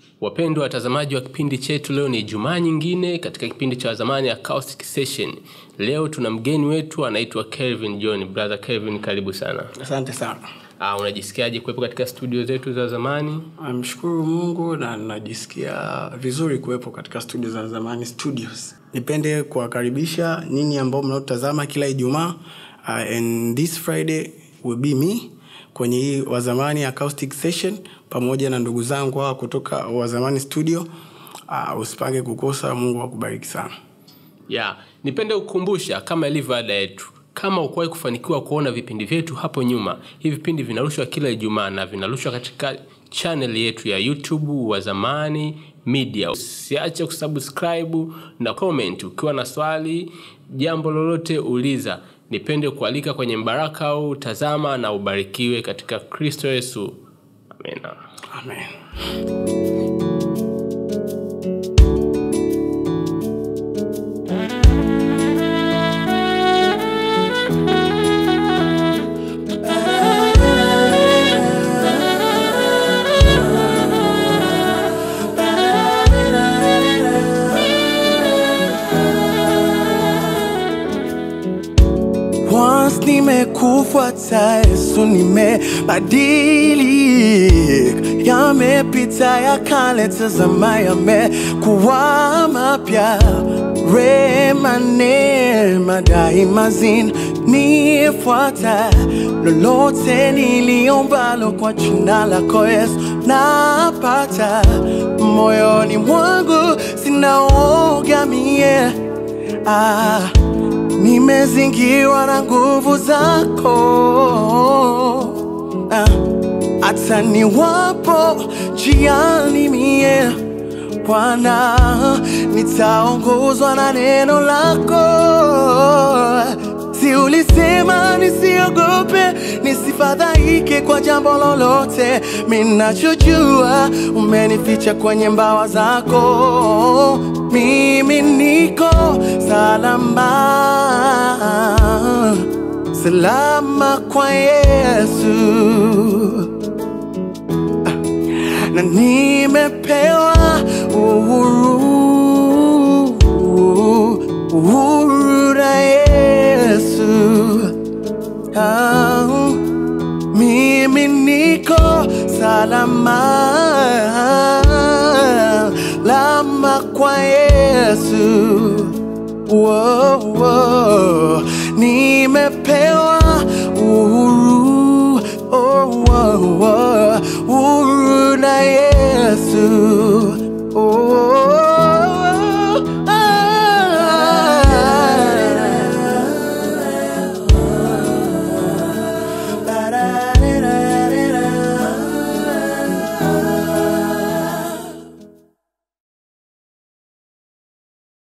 Wapendwa watazamaji wa kipindi chetu, leo ni Jumaa nyingine katika kipindi cha Wazamani Acoustic Session. Leo tuna mgeni wetu anaitwa Kelvin John. Brother Kelvin, karibu sana. Asante sana. Ah, unajisikiaje kuwepo katika studio zetu za zamani? Namshukuru Mungu na najisikia vizuri kuwepo katika studio za Zamani Studios. Nipende kuwakaribisha nyinyi ambao mnaotazama kila Ijumaa uh, and this Friday will be me kwenye hii Wazamani Acoustic Session pamoja na ndugu zangu hawa kutoka Wazamani Studio. Uh, usipange kukosa. Mungu akubariki sana. Ya, nipende kukumbusha kama ilivyo ada yetu, kama ukuwahi kufanikiwa kuona vipindi vyetu hapo nyuma, hivi vipindi vinarushwa kila Ijumaa na vinarushwa katika channel yetu ya YouTube Wazamani Media. Usiache kusubscribe na comment. Ukiwa na swali, jambo lolote, uliza. Nipende kualika kwenye mbaraka au tazama na ubarikiwe katika Kristo Yesu. Amina. Amen. Once nimekufuata Yesu, nimebadilika, yamepita ya kale, tazama yamekuwa mapya. Rema, neema daima zinanifuata, lolote niliombalo kwa jina lako Yesu napata. Moyoni mwangu sina woga mie ah, nimezingirwa na nguvu zako Ah, hata niwapo njiani mie Bwana, nitaongozwa na neno lako. Si ulisema nisiogope, nisifadhaike kwa jambo lolote. Minachojua umenificha kwenye mbawa zako, mimi niko salama, salama kwa Yesu na nimepewa uhuru, uhuru na Yesu. Ah, mimi niko salama, lama kwa Yesu. Whoa, whoa. Nimepewa uhuru, oh, oh, oh, uhuru na Yesu. Oh,